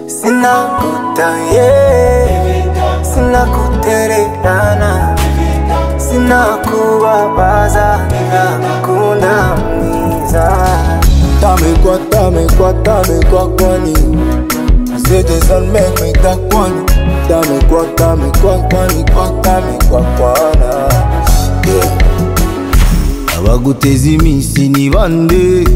sinakutaye sinakutererana sinakubabaza ndagukunda mwiza Dame quoi, dame quoi, dame quoi, kwani C'est des hommes, mec, mais t'as kwani Dame quoi, dame quoi, kwani, quoi, dame quoi, kwana Yeah abaguteza iminsi ni bande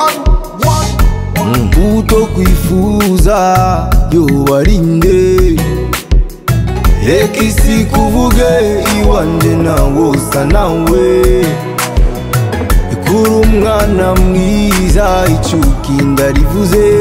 kuto kwifuza yobarinde reka isi kuvuge iwanje nawe usa nawe ikura umwana mwiza icuki ndarivuze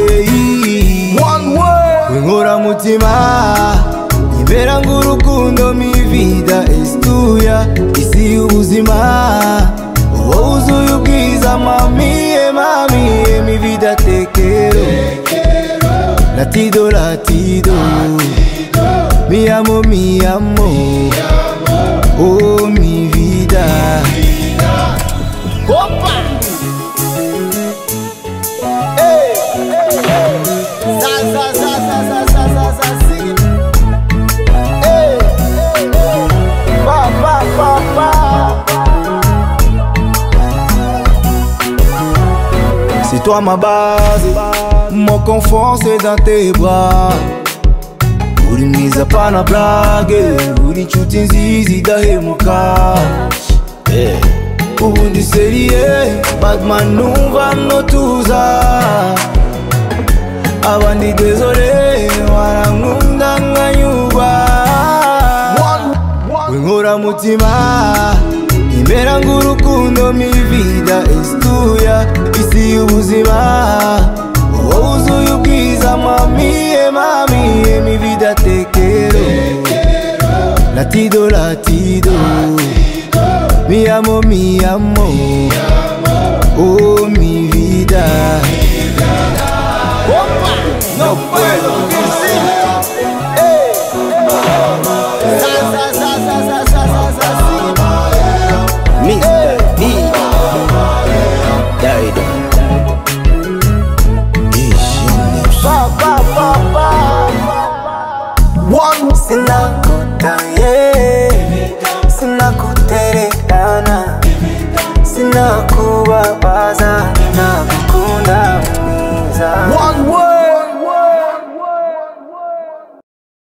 winkora mutima imbera ng'urukundo mivida estuya isi y'ubuzima wowe uzuye ubwiza mamiye mamiye mivida tekero latido latido mi amo mi amo oh mi vida C'est toi ma base, mon confort c'est dans tes bras uri mwiza pana blage uri inshuti nziza idahemuka Eh, ubu ndi seriye badman numva notuza abandi dezore warankunda nkanyurwa winkora mutima imbera ng'urukundo mivida estuya isi y'ubuzima wowe uzuye ubwiza mamiye mamiye mivida tekero latido latido mi amo mi amo